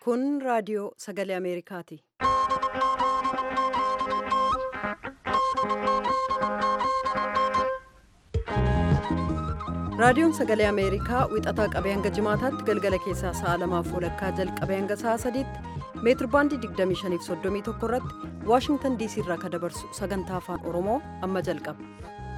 Kun raadiyoo sagalee Ameerikaati. Raadiyoon sagalee Ameerikaa wixataa qabee hanga jimaataatti galgala keessaa sa'a lamaaf walakkaa jalqabee hanga sa'a sadiitti meetir baandii 2531 irratti Waashingtan diisii irraa kan dabarsu sagantaa afaan Oromoo amma jalqaba.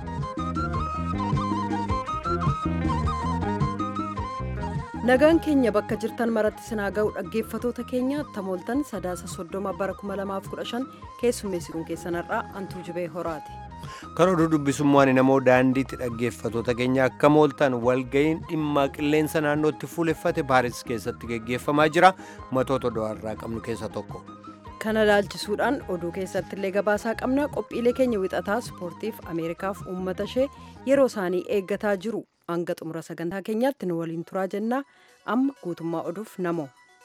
Nagaan keenya bakka jirtan maratti sinaa ga'u dhaggeeffatoota keenya tamooltan sadaasa soddoma bara 2015 keessummeessituun keessanarraa antuu jibee horaati. Kan oduu dubbisummaan namoo daandiitti dhaggeeffatoota keenya akka mooltan walga'iin dhimma qilleensa naannootti fuuleffate Paaris keessatti geggeeffamaa jira. Matoota do'arraa qabnu keessa tokko. Kana ilaalchisuudhaan oduu keessatti illee gabaasaa qabna qophiilee keenya wixataa ispoortiif Ameerikaaf uummata ishee yeroo isaanii eeggataa jiru hanga xumura sagantaa keenyaatti nu waliin turaa jennaa amma guutummaa oduuf namoo.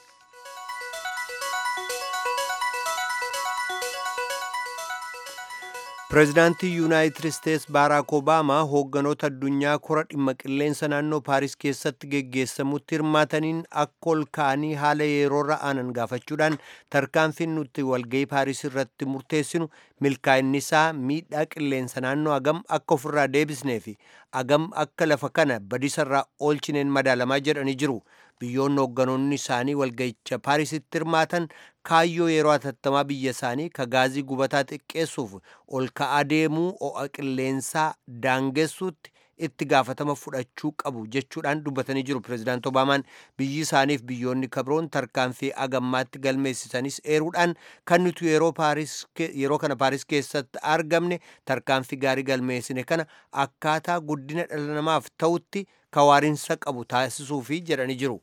Pireezidaantii Yuunaayitid Isteets Baaraak Obaamaa hoogganoota addunyaa kora dhimma qilleensa naannoo Paaris keessatti geggeessamutti hirmaataniin akka ol ka'anii haala yeroorra aanan gaafachuudhaan tarkaanfiin nuti walga'ii Paaris irratti murteessinu milkaa'inni isaa miidhaa qilleensa naannoo agam akka ofirraa deebisnee fi agam akka lafa kana badisarraa oolchineen madaalamaa jedhanii jiru. biyyoonni hoogganoonni isaanii walga'icha paarisitti hirmaatan kaayyoo yeroo atattamaa biyya isaanii ka gaazii gubataa xiqqeessuuf ol ka'aa deemuu ho'a qilleensaa daangessuutti itti gaafatama fudhachuu qabu jechuudhaan dubbatanii jiru pireezidaant obaamaan biyyi isaaniif biyyoonni kabroon tarkaanfii agammaatti galmeessisanis eeruudhaan kan nuti yeroo kana paaris keessatti argamne tarkaanfii gaarii galmeessine kana akkaataa guddina dhala namaaf ta'utti kawaarinsa qabu taasisuufi jedhanii jiru.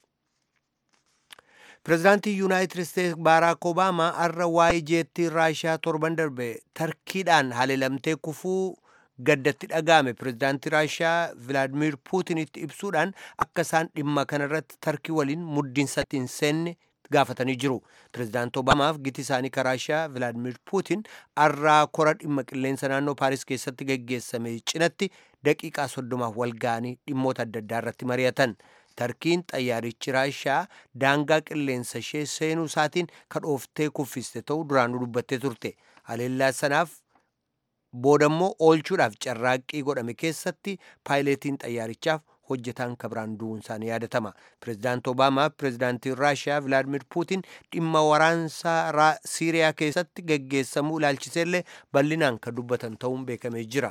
pireezidaantii yuunaayitid isteets baaraak obaamaa har'a waa'ee jeettii raashiyaa torban darbe tarkiidhaan haleelamtee kufuu gaddatti dhaga'ame pireezidaantii raashiyaa vilaadimir puutinitti ibsuudhaan akka isaan dhimma kanarratti tarkii waliin muddiinsatti hin seenne gaafatanii jiru pireezidaant obaamaaf giti isaanii ka raashiyaa vilaadimir puutin har'aa kora dhimma qilleensa naannoo paaris keessatti geggeessame cinatti daqiiqaa soddomaaf wal ga'anii dhimmoota adda addaa irratti mari'atan tarkiin xayyaarichi raashiyaa daangaa qilleensa ishee seenuu isaatiin ka dhooftee kuffiste ta'uu duraanuu dubbattee turte haleellaa sanaaf boodammoo oolchuudhaaf carraaqqii godhame keessatti paayileetiin xayyaarichaaf hojjetaan kabiraan du'uun isaanii yaadatama pireezidaant obaamaa pireezidaantiin raashiyaa vilaadimir puutin dhimma waraansaa siiriyaa keessatti geggeessamuu ilaalchiseellee bal'inaan kan dubbatan ta'uun beekamee jira.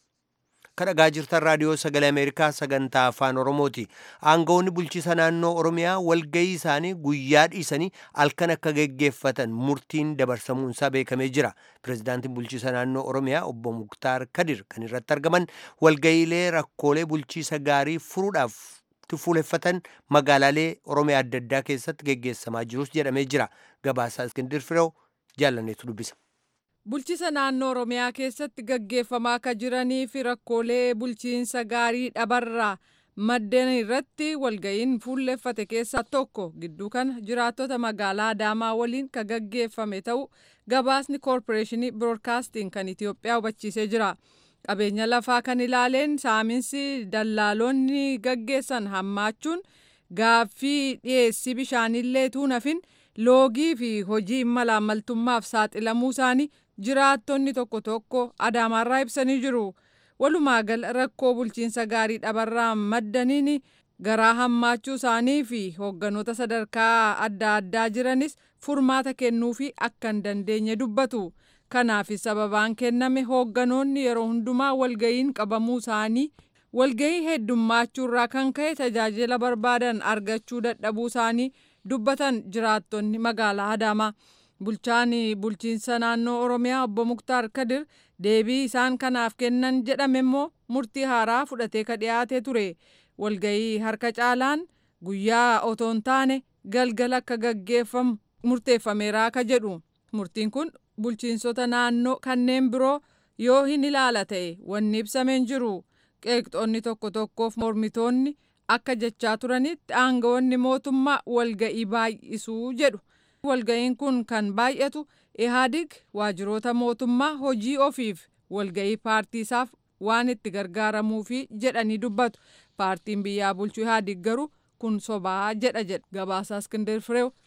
kan dhagaa jirtan raadiyoo sagalee ameerikaa sagantaa afaan oromooti aangawoonni bulchiisa naannoo oromiyaa walgayii isaanii guyyaa dhiisanii halkan akka geggeeffatan murtiin dabarsamuunsaa beekamee jira pireezidaantiin bulchiisa naannoo oromiyaa obbo muktaar kadir kan irratti argaman walgayiilee rakkoolee bulchiisa gaarii furuudhaaf fuuleffatan magaalaalee oromiyaa adda addaa keessatti geggeessamaa jirus jedhamee jira gabaasaa iskindir fireew jaallaneetu dubbisa. bulchiisa naannoo oromiyaa keessatti gaggeeffamaa akka jiranii fi rakkoolee bulchiinsa gaarii dhabarraa maddeen irratti walga'iin fuulleffate keessaa tokko gidduu kana jiraattota magaalaa adaamaa waliin ka gaggeeffame ta'u gabaasni koorporeeshinii biroodkaastiin kan itiyoophiyaa hubachiisee jira qabeenya lafaa kan ilaaleen saaminsi dallaalonni gaggeessan hammaachuun gaaffii dhiyeessii bishaanillee tuunafin loogii fi hojii malaamaltummaaf saaxilamuu isaanii jiraattonni tokko tokko adaamaarraa ibsanii jiru walumaa gala rakkoo bulchiinsa gaarii dhabarraa maddaniin garaa hammaachuu isaanii fi hoogganoota sadarkaa adda addaa jiranis furmaata kennuufi akka hin dandeenye dubbatu kanaaf sababaan kenname hoogganoonni yeroo hundumaa walga'iin qabamuu isaanii walga'ii heddummaachurraa kan ka'e tajaajila barbaadan argachuu dadhabuu isaanii dubbatan jiraattonni magaalaa adaamaa. bulchaan bulchiinsa naannoo oromiyaa obbo muktaar kadir deebii isaan kanaaf kennan jedhame immoo murtii haaraa fudhatee ka dhiyaatee ture walga'ii harka caalaan guyyaa otoo hin taane galgala akka gaggeeffamu murteeffameeraa ka jedhu murtiin kun bulchiinsota naannoo kanneen biroo yoo hin ilaala ta'e wanni ibsameen jiru qeeqxoonni tokko tokkoof mormitoonni akka jechaa turanitti aangawoonni mootummaa walga'ii baay'isuu jedhu. walga'iin kun kan baay'atu ihaadig waajjiroota mootummaa hojii ofiif walga'ii paartii isaaf waan itti gargaaramuufi jedhanii dubbatu paartiin biyyaa bulchu ihaadig garuu kun sobaa jedha jedha gabaasaa iskindir fireew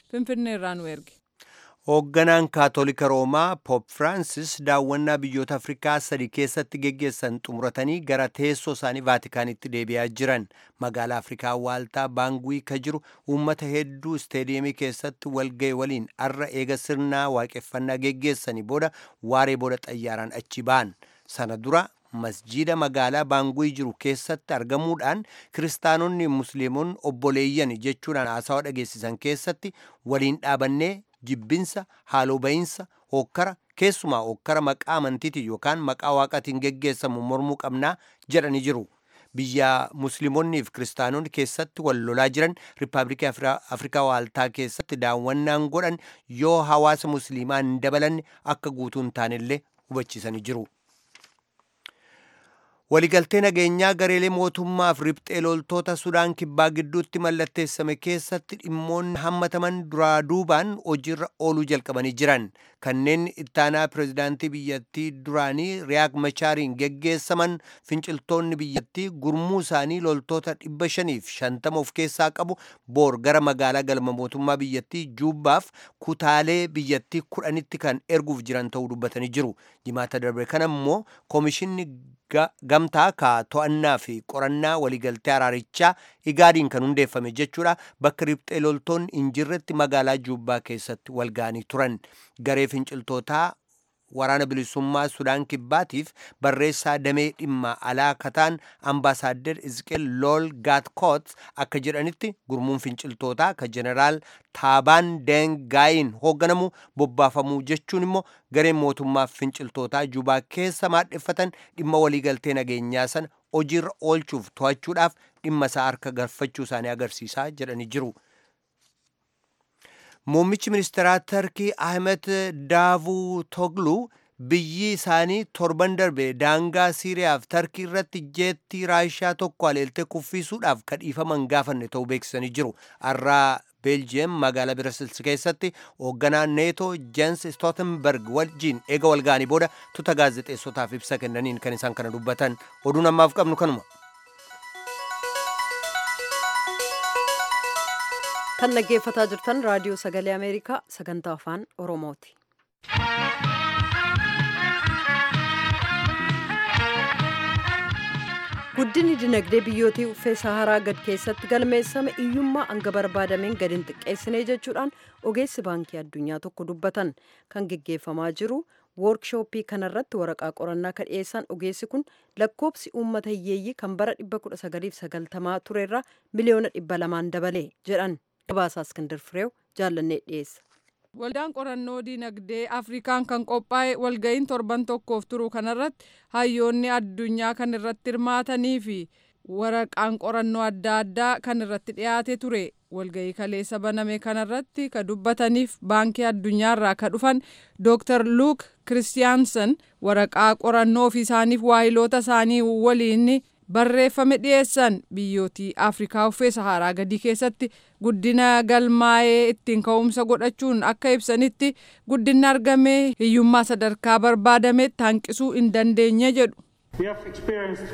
finfinneerraa nu erge. Hoogganaan Kaatolika Roomaa Poop Firaansis daawwannaa biyyoota Afrikaa sadi keessatti geggeessan xumuratanii gara teessoo isaanii Vaatikaanitti deebi'aa jiran. Magaalaa Afrikaa Waaltaa Baanguii ka jiru uummata hedduu isteediyeemii keessatti walga'e waliin arra eega sirnaa waaqeffannaa geggeessanii booda waaree booda xayyaaraan achi ba'an. Sana dura masjiida magaalaa baanguii jiru keessatti argamuudhaan kiristaanonni musliimonni obboleeyyan jechuudhaan haasawaa dhageessisan keessatti waliin dhaabannee jibbinsa haaloo ba'iinsa hokkara keessumaa hokkara maqaa amantiitiin yookaan maqaa waaqatiin geggeessamu mormuu qabnaa jedhanii jiru. biyya musliimonnii fi kiristaanonni keessatti wal lolaa jiran riippaabilikii afrikaa waaltaa keessatti daawwannaan godhan yoo hawaasa musliimaa hin dabalanne akka guutuu hin taanellee hubachiisanii jiru. waligaltee nageenyaa gareelee mootummaaf riphxee loltoota sudaan kibbaa gidduutti mallatteessame keessatti dhimmoonni hammataman duraa duubaan hojiirra ooluu jalqabanii jiran kanneen ittaanaa pirezidaantii biyyattii duraanii riyaak machaariin geggeessaman finciltoonni biyyattii gurmuu isaanii loltoota dhibba shaniif shantama of keessaa qabu boor gara magaalaa galma mootummaa biyyattii juubbaaf kutaalee biyyattii kudhanitti kan erguuf jiran ta'uu dubbatanii jiru jimaata darbe kana immoo koomishinni gamtaa ka to'annaa fi qorannaa waligaltee araarichaa igaadiin kan hundeeffame jechuudha bakka riphxee loltoonni hin jirretti magaalaa juubbaa keessatti walga'anii turan garee finciltootaa waraana bilisummaa sudaan kibbaatiif barreessaa damee dhimma alaa kataan ambaasaaddar izqeel lool gaatkoot akka jedhanitti gurmuun finciltootaa ka jeneraal taabaan dengaayin hoogganamu bobbaafamuu jechuun immoo gareen mootummaa finciltootaa juubaa keessa maadheffatan dhimma waliigaltee nageenyaa sana hojiirra oolchuuf to'achuudhaaf dhimma isaa harka galfachuu isaanii agarsiisaa jedhanii jiru. Muummichi ministeeraa Tarkii Ahmed Daavutoglu biyyi isaanii torban darbe daangaa Siiriyaaf Tarkii irratti jeettii Raashiyaa tokko aleeltee kuffisuudhaaf kadhiifaman gaafanne ta'uu beeksisanii jiru. Har'aa Beeljiyeem magaalaa Birasilsi keessatti hoogganaa neetoo Jens Stoltenberg wajjin eega walga'anii booda tuta gaazexeessotaaf ibsa kennaniin kan isaan kana dubbatan. Oduun ammaaf qabnu kanuma. kan dhaggeeffataa jirtan raadiyoo sagalee ameerikaa sagantaa afaan oromooti. guddinni dinagdee biyyootii uffee saharaa gad keessatti galmeessame iyyummaa hanga barbaadameen gad hin xiqqeessine jechuudhaan ogeessi baankii addunyaa tokko dubbatan kan geggeeffamaa jiru woorkshooppii kanarratti waraqaa qorannaa kan dhiyeessan ogeessi kun lakkoobsi uummata hiyyeeyyii kan bara 1990 turerra miliyoona 200 dabale jedhan gabaasaa iskandar fireew jaallannee dhiyeessa. Waldaan qorannoo dinagdee Afrikaan kan qophaa'e walga'iin torban tokkoof turu kanarratti hayyoonni addunyaa kan irratti hirmaatanii fi waraqaan qorannoo adda addaa kan irratti dhiyaate ture. Walga'ii kaleessa baname kanarratti ka dubbataniif baankii addunyaarraa ka dhufan Dr. Luuk Kiristiyaansan waraqaa qorannoo ofii isaaniif waahiloota isaanii waliin barreeffame dhiyeessan biyyootii afrikaa uffee saharaa gadii keessatti guddina galmaa'ee ittiin ka'umsa godhachuun akka ibsanitti guddinni argamee hiyyummaa sadarkaa barbaadametti hanqisuu hin dandeenye jedhu. We have experienced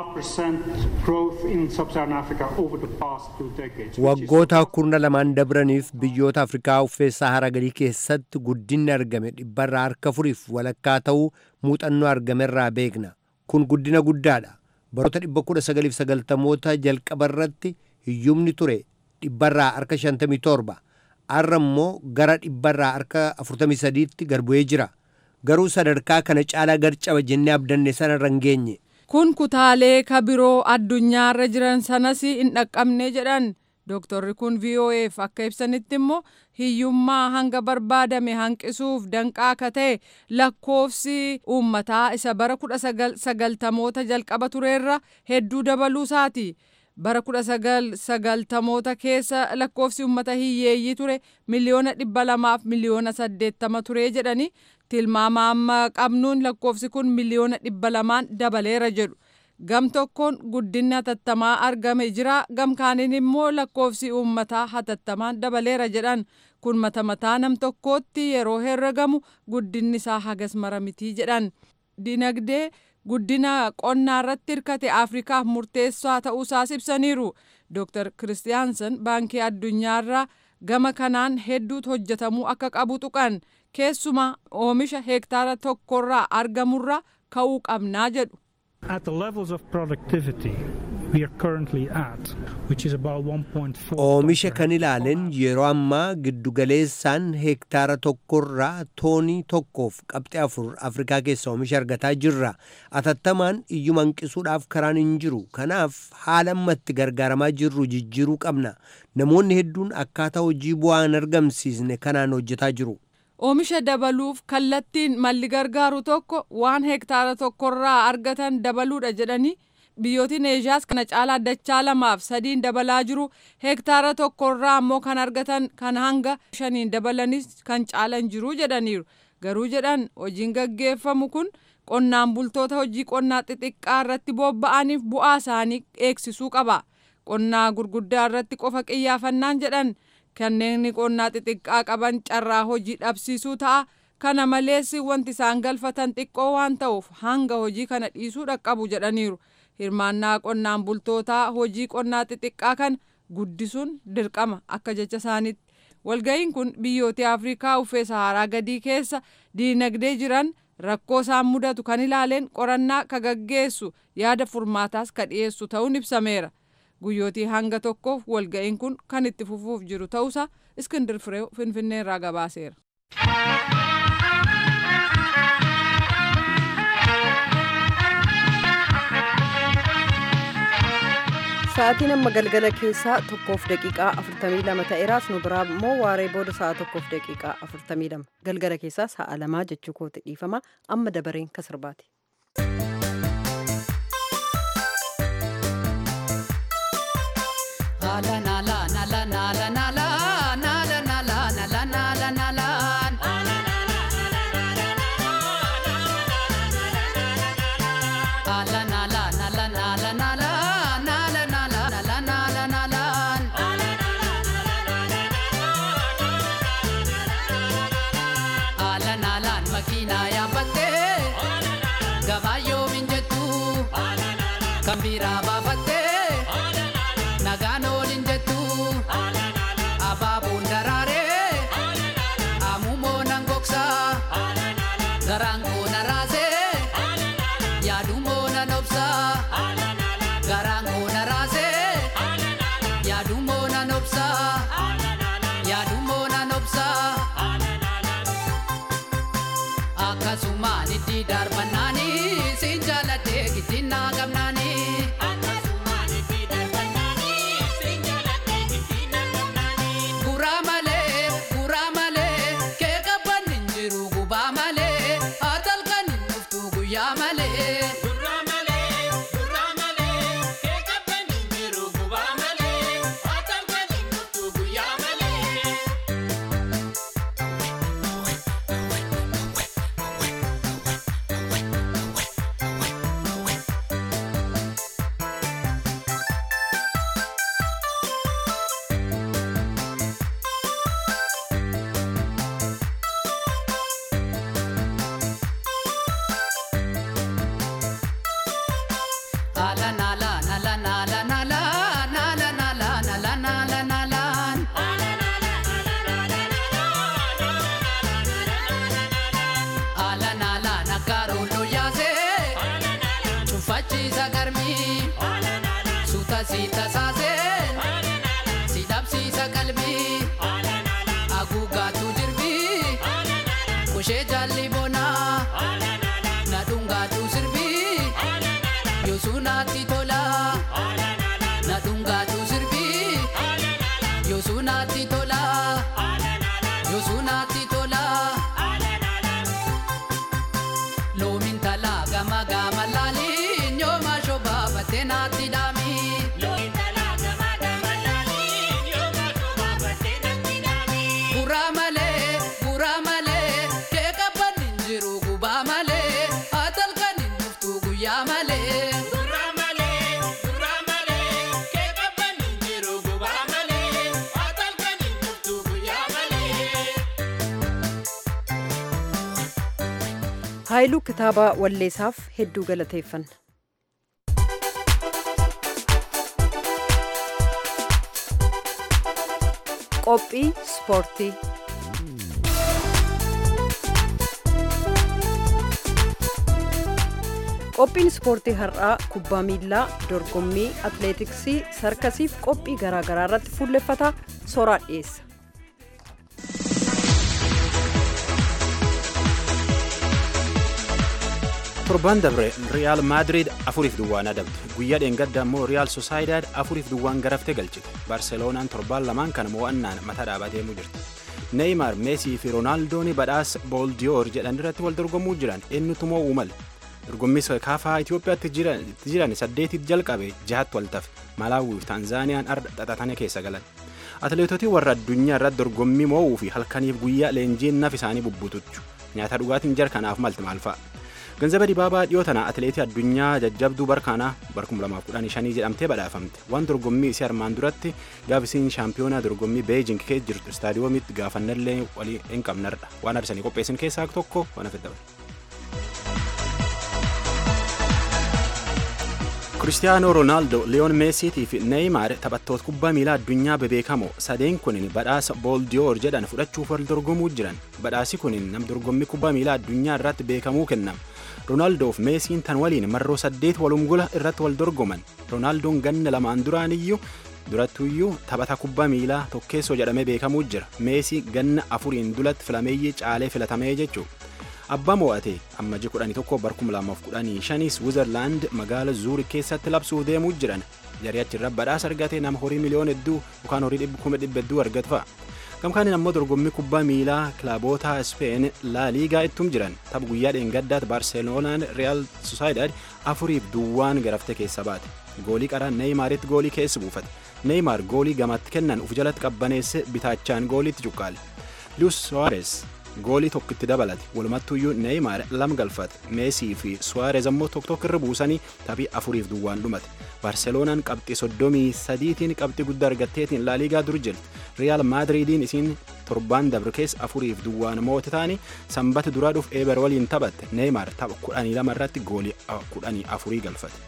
4.5% growth in sub-Saharan Africa over the past two decades. Waggoota kurna lamaan dabraniif biyyoota Afrikaa uffee Saharaa gadii keessatti guddinni argame dhibbarraa harka furiif walakkaa ta'uu muuxannoo argamerraa beekna. Kun guddina guddaadha. baroota 1990moota jalqaba irratti hiyyumni ture dhibbarraa harka 57 har'a immoo gara dhibbarraa harka 43tti gad bu'ee jira garuu sadarkaa kana caalaa gad caba jennee abdanne sana irra hin geenye. kun kutaalee ka biroo addunyaarra jiran sanas hin dhaqqabne jedhan Dooktorri kun VOA'f akka ibsanitti immoo hiyyummaa hanga barbaadame hanqisuuf danqaa akka ta'e lakkoofsi uummataa isa bara kudha sagaltamoota jalqaba tureerra hedduu dabaluu isaati. Bara kudha sagaltamoota keessa lakkoofsi uummata hiyyeeyyii ture miliyoona dhibba lamaaf miliyoona saddeettama ture jedhani tilmaama amma qabnuun lakkoofsi kun miliyoona dhibba lamaan dabaleera jedhu. gam tokkoon guddinni hatattamaa argame jira gam kaaniin immoo lakkoofsi uummataa hatattamaan dabaleera jedhan kun mata mataa nam tokkootti yeroo herregamu guddinni isaa hagas mara mitii jedhan dinagdee guddina qonnaa irratti hirkate afrikaaf murteessaa ta'uusaas ibsaniiru dooktar kiristiyaansan baankii addunyaarraa gama kanaan hedduutu hojjetamuu akka qabu tuqan keessumaa oomisha hektaara tokkorraa argamurra ka'uu qabnaa jedhu. At the levels of productivity we are currently at, which is about 1.4 Oomisha kan ilaalen yeroo ammaa giddugaleessaan hektaara tokkorraa toonii tokkoof qabxii afur Afrikaa keessa oomisha argataa jirra. Atattamaan iyyuma hanqisuudhaaf karaan hin jiru. Kanaaf haala ammatti gargaaramaa jirru jijjiiruu qabna. Namoonni hedduun akkaataa hojii bu'aa hin argamsiisne kanaan hojjetaa jiru. Oomisha dabaluuf kallattiin malli gargaaru tokko waan hektaara tokkorraa argatan dabaluudha jedhanii biyyootiin eeshiyaas kana caalaa dachaa lamaaf sadiin dabalaa jiru hektaara tokkorraa ammoo kan argatan kan hanga shaniin dabalanis kan caalan jiru jedhaniiru garuu jedhan hojiin gaggeeffamu kun qonnaan bultoota hojii qonnaa xixiqqaa irratti bobba'aniif bu'aa isaanii eegsisuu qaba qonnaa gurguddaa irratti qofa qiyyaafannaan jedhan kanneen qonnaa xixiqqaa qaban carraa hojii dhabsiisuu ta'a kana malees wanti isaan galfatan xiqqoo waan ta'uuf hanga hojii kana dhiisuu dhaqqabu jedhaniiru hirmaannaa qonnaan bultootaa hojii qonnaa xixiqqaa kana guddisuun dirqama akka jecha isaaniitti walga'iin kun biyyoota afrikaa uffee saharaa gadii keessa diinagdee jiran rakkoo isaan mudatu kan ilaaleen qorannaa ka gaggeessu yaada furmaataas ka dhiyeessu ta'uun ibsameera. guyyootii hanga tokkoof walga'iin kun kan itti fufuuf jiru ta'uusaa iskindir fireew finfinnee irraa gabaaseera. Sa'aatiin amma galgala keessaa tokkoof daqiiqaa 42 ta'eeraas nu biraa immoo waaree booda sa'a tokkoof daqiiqaa 42 galgala keessaa sa'a lamaa jechuu kooti dhiifama amma dabareen kan sirbaati. haayiluu kitaaba walleessaaf hedduu galateeffanna. qophii ispoortii. qophiin ispoortii har'aa kubbaa miilaa dorgommii atleetiksii sarkasiif qophii garaagaraa irratti fuulleffata soraa dhiyeessa. torban dabre riyaal maadiriid afuriif duwwaan adabde guyyaa dheengadda immoo riyaal sosaayidaad afuriif duwwaan garaftee galchite barseloonaan torbaan lamaan kana mo'annaan mataa dhaabatee deemuu jirti neeymaar meesii fi roonaaldoon badhaasa booldiyoor jedhan irratti wal dorgomuu jiran eenyutu mo'uu male dorgommii kaafaa Itoophiyaatti jiran saddeetit jalqabe jahatti waltafe Malaawii fi Taanzaaniyaan arda xaxatanii keessa galan. Atileetotii warra addunyaa irratti dorgommii mo'uu fi halkaniif guyyaa leenjiin naf isaanii bubbutuchu nyaata dhugaatiin jarkanaaf malti maal fa'a. Ganzaba Dibaabaa dhiyoo tana atileetii addunyaa jajjabduu barkaanaa barkum 2015 jedhamtee badhaafamte waan dorgommii isii armaan duratti gaafisiin shaampiyoonaa dorgommii beejing keessa jirtu istaadiyoomitti gaafannallee walii hin qabnarra waan arsanii qopheessin keessaa tokko waan hafe dabale. Kiristiyaanoo Roonaaldoo, Liyoon Meesiitii fi Neeymaar taphattoota kubbaa miilaa addunyaa bebeekamoo sadeen kunin badhaasa booldiyoor jedhan fudhachuuf wal dorgomuu jiran badhaasi kunin nam dorgommii kubbaa miilaa addunyaa irratti beekamuu kennama. Roonaaldoo fi Meesiin tan waliin marroo saddeet walumgula irratti wal dorgoman. Roonaaldoon ganna lamaan duraaniyyuu durattuyyuu taphata kubbaa miilaa tokkeessoo jedhamee beekamuu jira. Meesii ganna afuriin dulatti filameeyyii caalee filatamee jechuudha. abbaa mo'ate ammajii kudhanii tokko bar kuma lamaaf kudhanii shanii switzerland magaala zuuri keessatti labsuuf deemuu jiran jarii achirra badhaasa argate nama horii miliyoon hedduu yookaan horii kuma dhibba hedduu argatu fa'a. Gamkaaniin ammoo dorgommii kubbaa miilaa kilaaboota Speen laa liigaa ittum jiran tapha guyyaa dheengaddaatti Baarseloonaan Real Sociedad afuriif duwwaan garaftee keessa baate. Goolii qaraa Neeymaaritti goolii keessa buufate. Neeymaar goolii gamatti kennan uf jalatti qabbaneesse bitaachaan gooliitti cuqqaale. Luis Suarez goolii tokkitti dabalate walumattuyyuu neeymaar lama galfate meesii fi suwaarez ammoo tokko tokko irra buusanii taphii afuriif duwwaan dhumate barseloonaan qabxii soddomii sadiitiin qabxii guddaa argatteetiin laaliigaa dur jirti riyaal maadiriidiin isiin torbaan dabre keessa afuriif duwwaan moote taanii sanbata duraa dhuuf eeber waliin taphatte neeymaar tapha kudhanii lama irratti goolii kudhanii afurii galfate.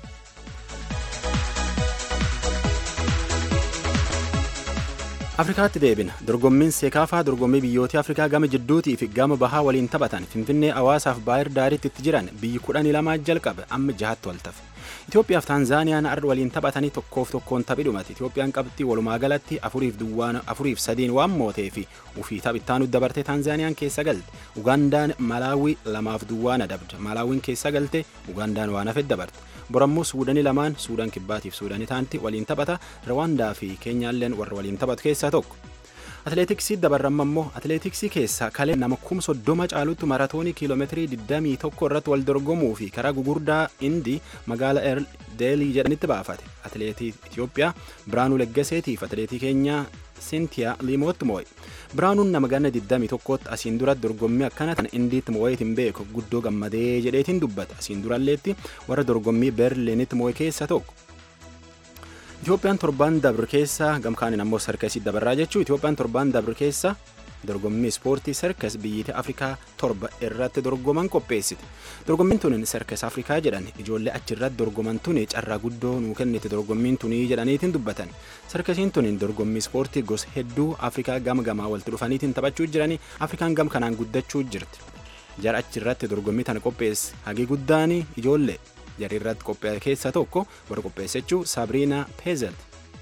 afrikaatti deebina dorgommiin seekaafaa dorgommii biyyoota afrikaa gama jidduutii fi gama bahaa waliin taphatan finfinnee hawaasaaf baayir daariitti itti jiran biyyi kudhanii lamaa jalqabe amma jahatti wal tafe Itoophiyaaf Taanzaaniyaan arda waliin taphatanii tokkoof tokkoon taphi dhumate Itoophiyaan qabxii walumaa galatti afuriif duwwaan afuriif sadiin waan mootee fi ufii taphittaanu dabartee Taanzaaniyaan keessa galte Ugandaan Malaawii lamaaf duwwaan adabde Malaawiin keessa galte Ugandaan waan hafe dabarte borammoo suudanii lamaan suudaan kibbaatiif suudanii taanti waliin taphata rawaandaa fi keenyaalleen warra waliin taphatu keessaa tokko. Atileetiksii dabarramma immoo atileetiksii keessaa kalee nama kuma soddoma caalutti maratoonii kiiloomeetirii 21 irratti wal dorgomuu fi karaa gugurdaa indii magaala deelii jedhanitti baafate. Atileetii Itoophiyaa Biraanuu Leggaseetiif atileetii keenyaa Sintiyaa Liimootti moo'e. Biraanuun nama ganna 21tti asiin dura dorgommii akkana tan indiitti moo'eetiin beeku guddoo gammadee jedheetiin dubbata. Asiin duralleetti warra dorgommii Berliinitti moo'e keessa tokko. Itoophiyaan torbaan dabre keessa gamkaaniin ammoo sarkasii dabarraa jechuu Itoophiyaan torbaan dabre keessa dorgommii ispoortii sarkas biyyoota Afrikaa torba irratti dorgoman qopheessite. Dorgommiin tun sarkas Afrikaa jedhan ijoollee achirratti dorgoman tun carraa guddoo nuu kennite dorgommiin tunii jedhaniitiin dubbatan. Sarkasiin tun dorgommii ispoortii gosa hedduu Afrikaa gama gamaa walitti dhufaniitiin taphachuu jiranii Afrikaan gam kanaan guddachuu jirti. Jara achirratti dorgommii tana qopheesse hagii guddaan ijoollee jarri irratti qopheesse keessaa tokko warra qopheessechuu Sabriina Peezelt.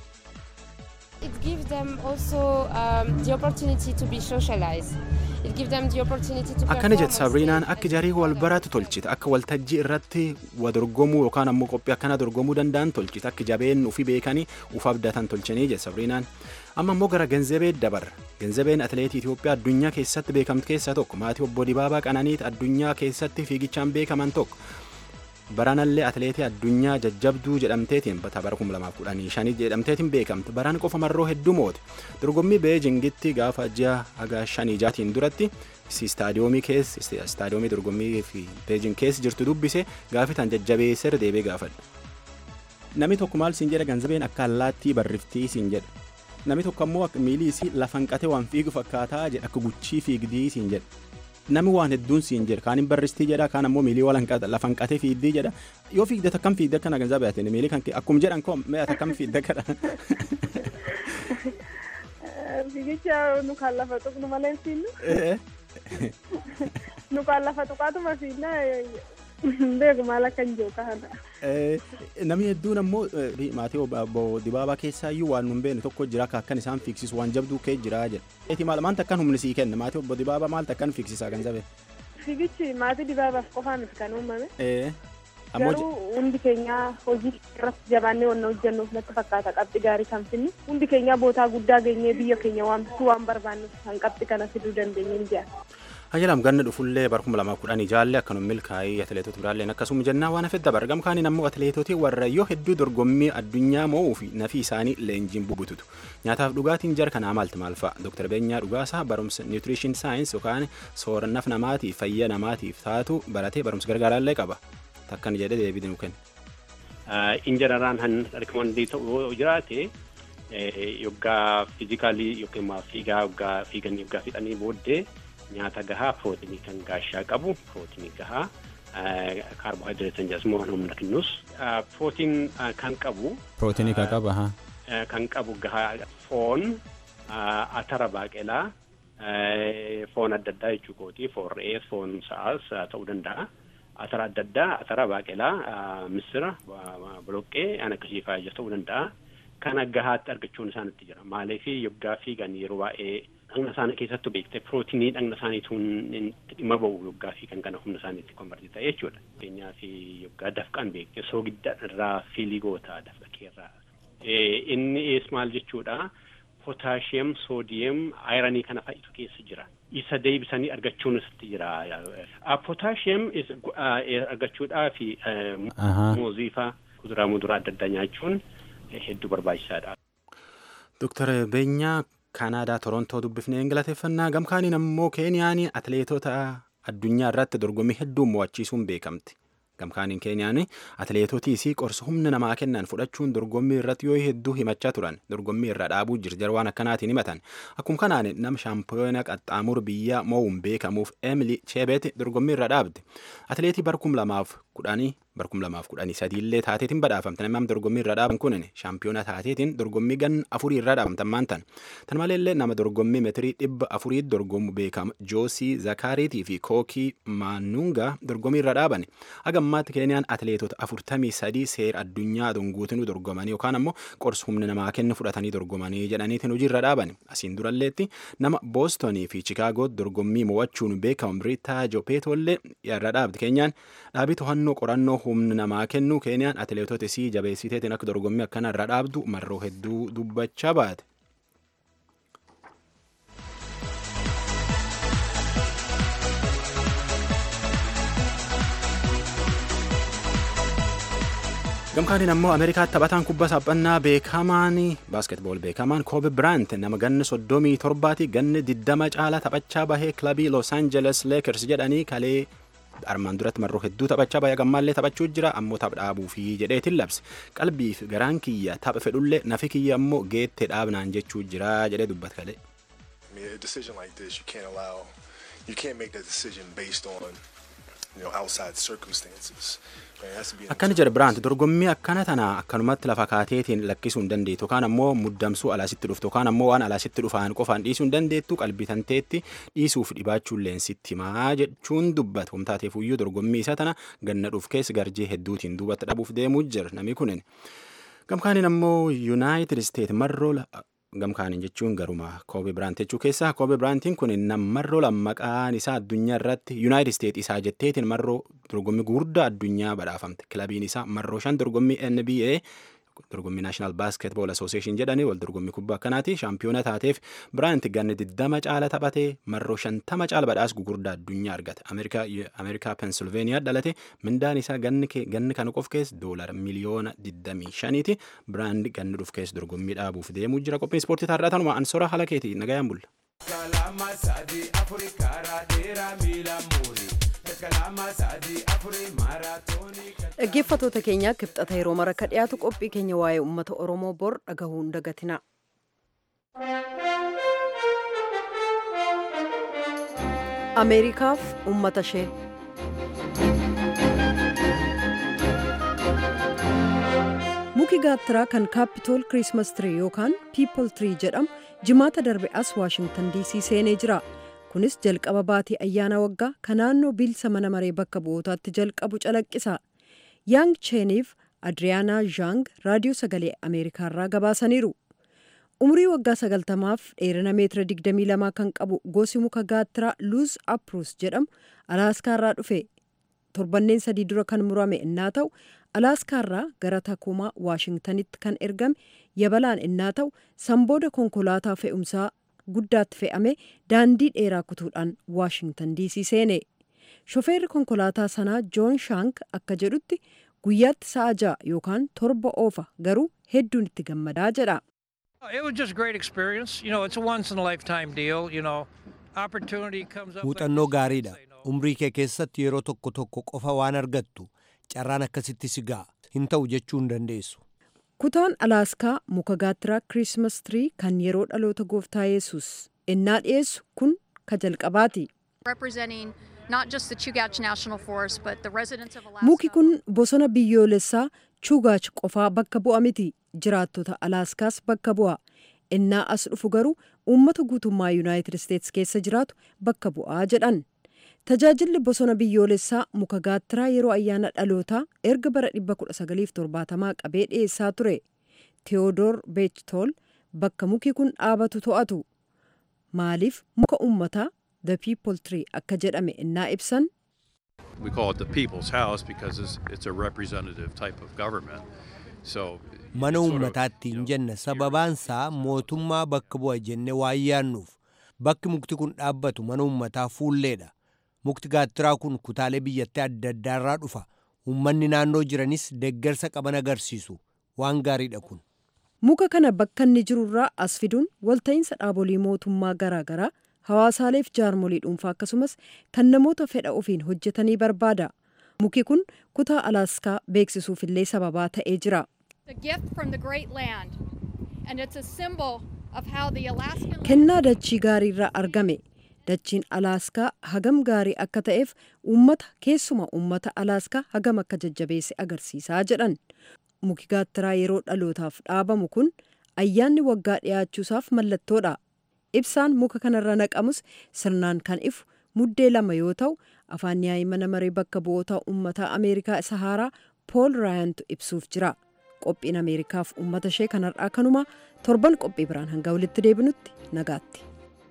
It gives them also um, the opportunity to be socialized. It gives them the opportunity to Akkana jette Sabriinaan akka jarii wal baratu tolchite akka waltajjii irratti wa dorgomuu yookaan ammoo qophii akkana dorgomuu danda'an tolchite akka jabeen ufii beekanii uf abdatan tolchanii jette Sabriinaan. Amma immoo gara Genzebee dabarra. Genzebeen atileetii Itoophiyaa addunyaa keessatti beekamtu keessaa tokko maatii obbo Dibaabaa Qananiit addunyaa keessatti fiigichaan beekaman tokko. Baranallee atileetii addunyaa jajjabduu jedhamteetiin bara 2015 jedhamteetiin beekamte. Baraan qofa marroo hedduu moote. Dorgommii Beejingitti gaafa ji'a haga shanii jaatiin duratti istaadiyoomii keessa istaadiyoomii dorgommii fi Beejing keessa jirtu dubbise gaafitaan jajjabeessee deebee gaafadha. Namni tokko maal siin jedha ganzabeen akka allaattii barriftii siin jedha. Namni tokko ammoo miilii isii lafan qatee waan fiigu fakkaataa jedha akka guchii fiigdii siin jedha. Namni waan hedduun siin jedha kaan hin barristii jedha kaan ammoo miilii lafan qatee fiigdii jedha yoo fiigde takkam fiigde akkana ganzabee ati miilii kan akkuma jedhan koo mee takkam fiigde akkana. Fiigicha nu kan lafa tuqnu malee fiinnu. Nu kan lafa tuqaatuma fiinna beeku maal akka hin jiru kana. Namni hedduun ammoo maatii obbo Dibaabaa keessaa iyyuu waan nun beekne tokko jira akka akkan isaan fiigsisu waan jabduu kee jira jedha. Eeti maal maanta akkan humni sii kenna maatii obbo Dibaabaa maaltu akkan fiigsisaa kan jabe? Fiigichi maatii dibaabaaf qofaa miti kan uumame. Ammoo Garuu hundi keenya hojii irratti jabaannee wanna hojjennuuf natti fakkaata qabxi gaarii kan finnu. Hundi keenya bootaa guddaa geenyee biyya keenya waamsisu waan barbaannuuf kan qabxi kana fiduu dandeenye hin ji'a. Hayilaam ganna dhufullee bara kuma lamaa kudhanii jaalle akkanuma milkaa'ii atileetota biraalleen akkasuma jennaa waan hafedda bargam kaaniin ammoo atileetotii warra yoo hedduu dorgommii addunyaa mo'uu fi nafi isaanii leenjiin bubututu nyaataaf dhugaatiin jara kanaa maalti maal fa'a Dr. Beenyaa Dhugaasaa barumsa niwutirishin saayins yookaan soorannaf namaatiif fayya namaatiif taatu baratee barumsa gargaaraallee qaba takkan jedhe deebii nu kenna. Injararaan han rikoomandii ta'uu jiraate yoggaa fiizikaalii yookiin fiigaa yoggaa fiiganii yoggaa fixanii booddee nyaata gahaa pirootinii kan gaashaa qabu pirootinii gahaa kaarboohayidireetiin jedhamu humna kennus pirootiin kan qabu Pirootinii kan qaba haa. kan qabu gahaa foon atara baaqelaa foon adda addaa jechuu kooti foon re'ee foon sa'aas ta'uu danda'a atara adda addaa atara baaqelaa misira boloqqee an akkasii faayya ta'uu danda'a kana gahaatti argachuun isaanitti jira maaliif yoggaa fiigan yeroo baay'ee dhagna isaanii keessattuu beekte pirootinii dhagna isaaniituun dhimma ba'u yoggaa fi kan kana humna isaaniitti konvertii ta'e jechuudha. Fakkeenyaa fi yoggaa dafqan beekte soogidda irraa fiilii goota dafqa keerraa. Inni ees maal jechuudha pootaashiyam, soodiyam, ayiranii kana fa'itu keessa jira. Isa deebisanii argachuun isitti jira. Pootaashiyam argachuudhaa fi muuzii faa kuduraa muduraa adda addaa nyaachuun hedduu barbaachisaadha. Dooktar Beenyaa Kaanaadaa Torontoo dubbifnee galateeffannaa gamkaaniin ammoo Keeniyaan atileetota addunyaa irratti dorgommii hedduu mo'achiisuun beekamti. Gamkaaniin Keeniyaan atileetotiis qorsa humna namaa kennan fudhachuun dorgommii irratti yoo hedduu himachaa turan dorgommii irra dhaabuu jirjar waan akkanaatiin himatan. Akkuma kanaan nama shaampiyoona qaxxaamur biyya mo'uun beekamuuf Emily Chebet dorgommii irra dhaabde. Atileetii barkum lamaaf kudhanii barkum lamaaf kudhanii sadiillee taateetiin badhaafamte namni dorgommii irra dhaaban kunin shaampiyoona taateetiin dorgommii gan afurii irra dhaabamtan maantan tan maleellee nama dorgommii meetirii dhibba afurii dorgomu beekama joosii zakaariitii fi kookii maanungaa dorgommii irra dhaaban hagammaatti keeniyaan atileetota afurtamii sadii seera addunyaa dunguutinuu dorgomanii yookaan ammoo qorsa humna namaa kennu fudhatanii dorgomanii jedhaniitiin hojii irra dhaaban asiin duralleetti nama boostonii fi chikaagoo dorgommii mo'achuun beekamu biriitaa jopeetollee irra dhaabdi keenyaan dhaabii to'annoo qorannoo humna namaa kennu keeniyaan atileetota isii jabeessiteetiin akka dorgommii akkana irra dhaabdu marroo hedduu dubbachaa baate. gamkaaniin ammoo ameerikaatti taphataan kubbaa saphannaa beekamaan baaskeetbool beekamaan koobe biraant nama ganna soddomii torbaati ganna diddama caalaa taphachaa bahee kilabii los aangeles leekers jedhanii kalee armaan duratti marroo hedduu taphachaa bahee gammaallee taphachuu jira ammoo tapha dhaabuu fi jedheetiin labse qalbiif garaan kiyya tapha fedhullee nafi kiyya ammoo geette dhaabnaan jechuu jira jedhee dubbat kalee. A decision like this, you can't allow, you can't make that decision based on, you know, outside circumstances. Akkana jedha Biraant dorgommii akkana tana akkanumatti lafa kaateetiin lakkisuu hin dandeettu yookaan ammoo muddamsuu alaasitti dhuftu yookaan ammoo waan alaasitti dhufaan qofaan dhiisuu hin dandeettu qalbii tanteetti dhiisuuf dhibaachuun leensitti himaa jechuun dubbata humtaateef iyyuu dorgommii isa tana ganna dhuuf keessa garjee hedduutiin duubatti dhabuuf deemuu jira namni kunin. Gamkaaniin ammoo Yuunaayitid Isteet marroo gamkaaniin jechuun garuma koobe biraant jechuu keessaa koobe biraantiin kun namarroo lammaqaan isaa addunyaa irratti yuunaayitid isteet isaa jetteetiin marroo dorgommii gurguddaa addunyaa badhaafamte kilabiin isaa marroo shan dorgommii nba dorgommii naashinaal baaskeetbool asooseeshin jedhanii wal dorgommii kubbaa akkanaati shaampiyoona taateef biraant ganni diddama caala taphatee marroo shantama caala badhaas gugurdaa addunyaa argate ameerikaa pensilveeniyaa dhalate mindaan isaa ganni kana qof keessa doolara miliyoona diddamii shaniiti biraand ganni dhuf keessa dorgommii dhaabuuf deemuu jira qophiin ispoortii taarraa tanuma ansora haala keeti nagayaan bulla. Kalama sadii afurii karaa dheeraa miila muurii. dhaggeeffatoota keenya kibxata yeroo mara akka dhiyaatu qophii keenya waa'ee uummata oromoo bor dhagahuun dagatina. ameerikaaf uummata ishee muki gaattiraa kan kaapitool kiriismas tirii yookaan piipol tirii jedhamu jimaata darbe as waashingtan diisii seenee jira kunis jalqaba baatii ayyaana waggaa kan naannoo bilisa mana maree bakka bu'ootaatti jalqabu calaqqisa yaang cheeniif adriyaanaa zhaang raadiyoo sagalee ameerikaarraa gabaasaniiru umrii waggaa sagaltamaaf dheerina meetira 22 kan qabu gosi muka gaattiraa luuz apruus jedhamu alaaskaarraa dhufe torbanneen sadii dura kan murame innaa ta'u alaaskaarraa gara takumaa waashingtanitti kan ergame yabalaan innaa ta'u sanbooda konkolaataa fe'umsaa guddaatti fe'ame daandii dheeraa kutuudhaan waashingtan diisii seene shofeerri konkolaataa sanaa joon shaank akka jedhutti guyyaatti sa'a ja'a yookaan torba oofa garuu hedduun itti gammadaa jedha. It was just a great experience. You know, it's a once in a lifetime deal. You know, opportunity comes up. muuxannoo gaariidha umrii kee keessatti yeroo tokko tokko qofa waan argattu carraan akkasitti si ga'a hin ta'u jechuu hin dandeessu kutaan alaaskaa muka gaattiraa kirismas tirii kan yeroo dhaloota gooftaa yesus innaa dhiyeessu kun ka jalqabaati representing not just the Chugach National Forest, but the residents of Alaska. muki kun bosona biyyoolessaa chugaach qofaa bakka bu'a miti jiraattota alaaskaas bakka bu'a innaa as dhufu garuu uummata guutummaa yuunaayitid isteetsi keessa jiraatu bakka bu'aa jedhan tajaajilli bosona biyyoolessaa muka gaattiraa yeroo ayyaana dhalootaa erga bara 1970 qabee dhiyeessaa ture teodoor beechtool bakka muki kun dhaabatu to'atu maaliif muka uummataa the people tree akka jedhame innaa ibsan We call it the people's house because it's, it's a representative type of government. So mana uummataatti hin jenna sababaansaa mootummaa bakka bu'a jenne waan yaannuuf bakki mukti kun dhaabbatu mana uummataa fuulleedha mukti gaattiraa kun kutaalee biyyattii adda addaarraa dhufa uummanni naannoo jiranis deggersa qaban agarsiisu waan gaariidha kun muka kana bakka inni jirurraa as fiduun walta'iinsa dhaabolee mootummaa garaagaraa hawaasaaleef jaarmolii dhuunfaa akkasumas kan namoota fedha ofiin hojjetanii barbaada muki kun kutaa alaaskaa beeksisuufillee sababaa ta'ee jira A gift from the great land, and it's a symbol of how the Alaskan. kennaa dachii gaariirraa argame dachiin alaaskaa hagam gaarii akka ta'eef uummata keessuma uummata alaaskaa hagam akka jajjabeesse agarsiisaa jedhan muki gaattiraa yeroo dhalootaaf dhaabamu kun ayyaanni waggaa dhiyaachuusaaf mallattoodha ibsaan muka kanarra naqamus sirnaan kan ifu muddee lama yoo ta'u afaan yaa'ii mana maree bakka bu'oota uummataa ameerikaa isa haaraa pool raayantu ibsuuf jira qophiin ameerikaaf uummata ishee kanarraa kanuma torban qophii biraan hanga walitti deebinutti nagaatti.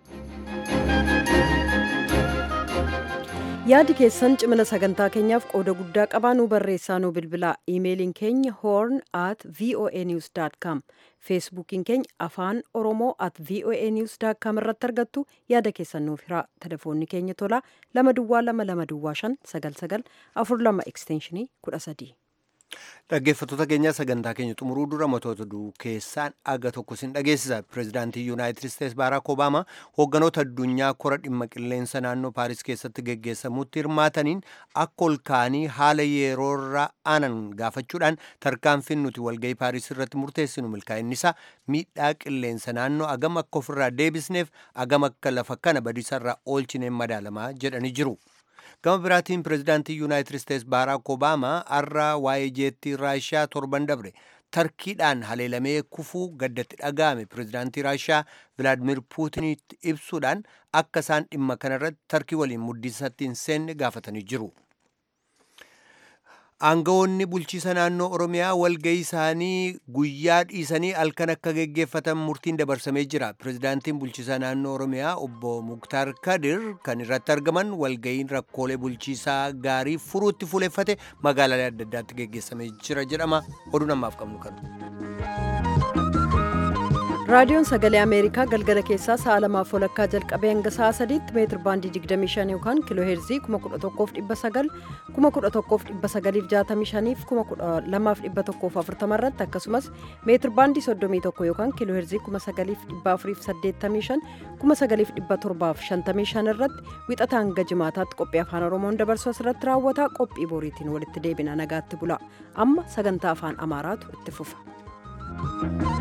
yaadi keessan cimina sagantaa keenyaaf qooda guddaa qabaa nuu barreessaa nuu bilbilaa iimeeliin keenya horn at voa news com feesbuukiin keenya afaan oromoo at voa news com irratti argattu yaada keessan nuuf hiraa telefoonni keenya tolaa lama duwwaa lama lama duwwaa shan sagal sagal afur lama ekstenshinii kudha sadii. dhaggeeffattoota keenyaa sagantaa keenya xumuruu dura matoota duu keessaan aga tokko sin dhageessisa pireezidaantii yuunaayitid isteets baaraak obaamaa hoogganoota addunyaa kora dhimma qilleensa naannoo paaris keessatti geggeessamutti hirmaataniin akka ol ka'anii haala yeroorra aanan gaafachuudhaan tarkaanfiin nuti walgahii paaris irratti murteessinu milkaa'innisaa miidhaa qilleensa naannoo agam akka ofirraa deebisneef agam akka lafa kana badiisarraa oolchineen madaalamaa jedhanii jiru. gama biraatiin pireezidaantii yuunaayitid isteets baaraak obaamaa har'a waa'ee jeettii raashiyaa torban dabre tarkiidhaan haleelamee kufuu gaddatti dhaga'ame pireezidaantii raashiyaa vilaadimir puutinitti ibsuudhaan akka isaan dhimma kanarratti tarkii waliin muddiisatti hin seenne gaafatanii jiru. aangawoonni bulchiisa naannoo oromiyaa walgahii isaanii guyyaa dhiisanii halkan akka geggeeffatan murtiin dabarsamee jira pireezidaantiin bulchiisa naannoo oromiyaa obbo muktaar kadir kan irratti argaman walgahiin rakkoolee bulchiisaa gaarii furuutti fuuleffate magaalaalee adda addaatti geggeessamee jira jedhama oduu namaaf qabnu kan raadiyoon sagalee ameerikaa galgala keessaa sa'a lamaaf walakkaa jalqabee hanga sa'a sadiitti meetir baandii 25 yookaan kiiloo heerzii 11,900 11,965 fi 12,140 irratti akkasumas meetir baandii 31 yookaan kiiloo heerzii 9,485 9,755 irratti wixata hanga jimaataatti qophii afaan oromoon dabarsu asirratti raawwata qophii boriitiin walitti deebina nagaatti bula amma sagantaa afaan amaaraatu itti fufa.